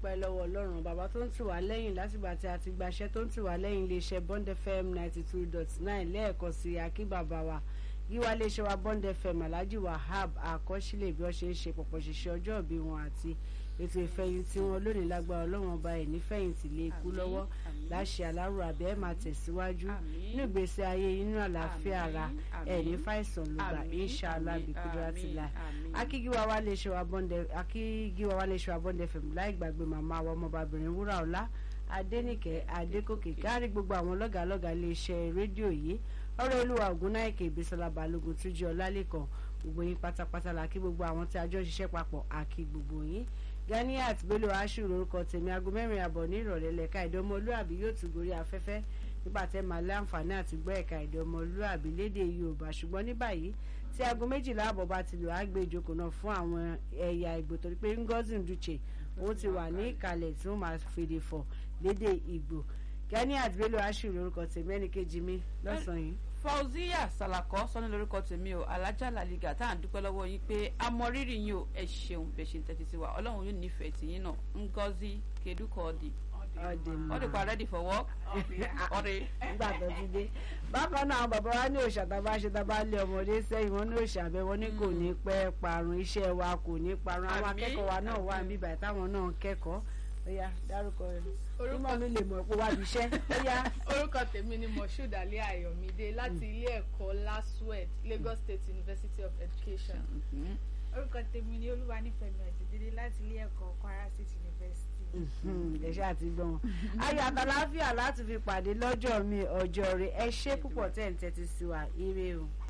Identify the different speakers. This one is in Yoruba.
Speaker 1: dúpẹ́ lọ́wọ́ ọlọ́run bàbá tó ń tì wá lẹ́yìn látìgbà tí a ti gbaṣẹ́ tó ń tì wá lẹ́yìn iléeṣẹ́ bond fm ninety two dot nine lẹ́ẹ̀kan sí akí bàbá wa yíwá iléeṣẹ́ wa bond fm alhaji wahab àkọsílẹ̀ bí wọ́n ṣe ń ṣe pọ̀pọ̀ ṣiṣẹ́ ọjọ́ ìbí wọn àti ètò ìfẹ̀yìntì wọn lónìí lágbára ọlọ́run ọba ẹ̀ nífẹ̀yìntì lè kú lọ́wọ́ láṣẹ alárò àbẹ́ ẹ̀ máa tẹ̀síwájú nínú ìgbésí ayé inú àlàáfíà ara ẹ̀ ní fàìsàn lùgbà inshallah bìkúdúrà ti la akígíwá wa lè ṣe wa bọ́ndẹ̀ akígíwá wa lè ṣe wa bọ́ndẹ̀ fẹ̀mù láì gbàgbé màmá wa ọmọbabìnrin wúrà ọ̀la adẹ́nìkẹ́ adékòkè kárí gbogbo àwọn lọ́gàálọ́gà iléeṣẹ́ rédíò yìí ọ̀rọ̀ olúwa ògúnnáìkè ìbísọ́lá balógun túnjí ọlálẹ́kan gbogbo yín pátápátá la kí gbogbo àwọn tí a jọ ṣiṣẹ́ papọ̀ àkí gbogbo yín ganiat bello ashu lórúkọ tèmi aago mẹ́rin àbọ̀ ní ìrọ̀lẹ́ lẹ́ka èdè ọmọlúàbí yóò tún gorí afẹ́fẹ́ nígbà tẹ́ máa láǹfààní àti gbọ́ ẹ̀ka èdè ọmọlúàbí lédè yorùbá ṣùgbọ́n ní báyìí tí aago méjìlá àbọ̀ bá ti lò á gbé ìjókòó náà fún àwọn ẹ̀yà ìgbò torí pé ngozi nduche ó ti wà ní ìkàlẹ̀ tí wọ́n máa fèdè fọ̀ lédè ìgbò ganiat bello ashu lórúkọ tèmi ẹnì kejì mi lọ́sàn-án yìí
Speaker 2: fauziya salako sọni lórúkọ tèmi o alájà làlígà tá à ń dúpẹ́ lọ́wọ́ yín pé a mọ rírì yín o ẹ ṣeun bẹ́ẹ̀ ṣe ń tẹ́tí sí wa ọlọ́run yóò nífẹ̀ẹ́ tì yín náà ngozi kedukọ́ọ̀dì ọdẹ pa ready for work ọdẹ.
Speaker 1: nígbà tó ti dé bákan náà àwọn bàbá wa ní òòṣà tá a bá ṣe tá a bá lé ọmọdé sẹ́yìn wọn ní òòṣà bẹ́ẹ̀ wọ́n ní kò ní pẹ́ parun iṣẹ́ wa kò ní parun àwọn akẹ́kọ̀ọ́ wa náà wà níbà táwọn náà ń kẹ́kọ̀ọ́ ó yá dárúkọ rẹ orúkọ mi lè mọ̀ pé wá bí iṣẹ́ ó yá.
Speaker 3: orúkọ tèmi ni moshood ali ayọ̀mídé láti ilé ẹ̀kọ́ laswed lagos state university of education.
Speaker 4: orúkọ tèmi ni olúwanífẹ̀mí ọ̀jẹ̀dẹ́dẹ́ láti ilé ẹ̀kọ́ kwara state university.
Speaker 1: ẹ ṣáà ti gbọ́n ayọ̀ àtàláfíà láti fi pàdé lọ́jọ́ mi ọjọ́ rẹ ẹ ṣé púpọ̀ tẹ̀ ń tẹ́tí sí wa ire o.